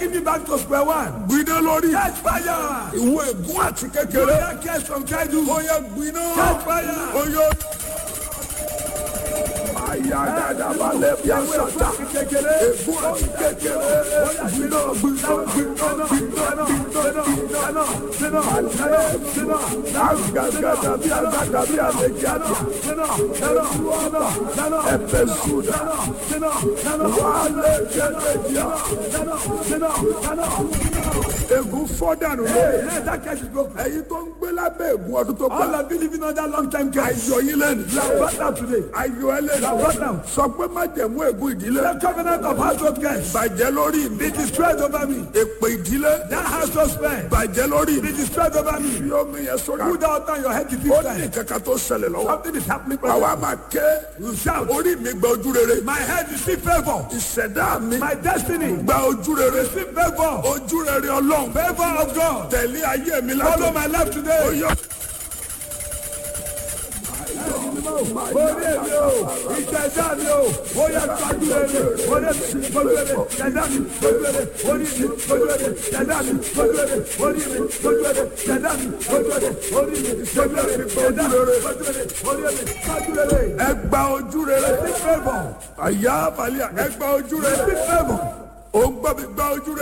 taking me back to square one. gbiná lórí Catch fire. ìwọ ègún àti kékeré That case from childhood. ó yẹ gbiná Catch fire. ó yọ. àyà dáadáa bá lẹ bí àṣàtà Kékeré. ègún àti kékeré gbiná gbiná gbiná gbiná gbiná gbiná agagada bí agada bí àlejò àjà ẹfẹ sùdà wàhálẹ kẹlẹjà ègún fọdànù lórí Yes, that case is broken. ẹ̀yin tó ń gbé lábẹ́ ègún ọdún tó All gbà of you living under long time case. ayọ̀ yín lẹ́nu You are brought down today. ayọ̀ ẹ lẹ́nu brought down. sọ pé má jẹ̀mú ègún ìdílé The covenant of household case. bàjẹ́ lórí mi Be destroyed over me. èpè ìdílé That household spell. bàjẹ́ lórí Be mi destroyed over me. fi omi yẹn sórí Put that on your head to ó fifth ní time. kankan tó ṣẹlẹ̀ lọ́wọ́ Something is happening. àwa brother. máa ké You shout. orí mi gba ojú rere My head receive favor. ìṣẹ̀dá mi My destiny gba ojú rere receive favor. ojú rere ọlọ́run Favor of God. tẹ̀lé ayé mi Follow látọ̀ my life ó today. yọ. Orí èmi o, ìṣẹ̀dá mi o, ó yẹ gbájú rere, orí mi gbójú rere, ṣẹ̀dá mi gbójú rere, orí mi gbójú rere, ṣẹ̀dá mi gbójú rere, orí mi gbójú rere, ṣẹ̀dá mi gbójú rere, orí mi gbójú rere, ṣẹ̀dá mi gbójú rere, orí mi gbójú rere. ẹ gba ojú rere Receive favor, àyà àbálẹ̀ ẹ gba ojú rere receive favor. ó ń gbọ́ mi gba ojú rere.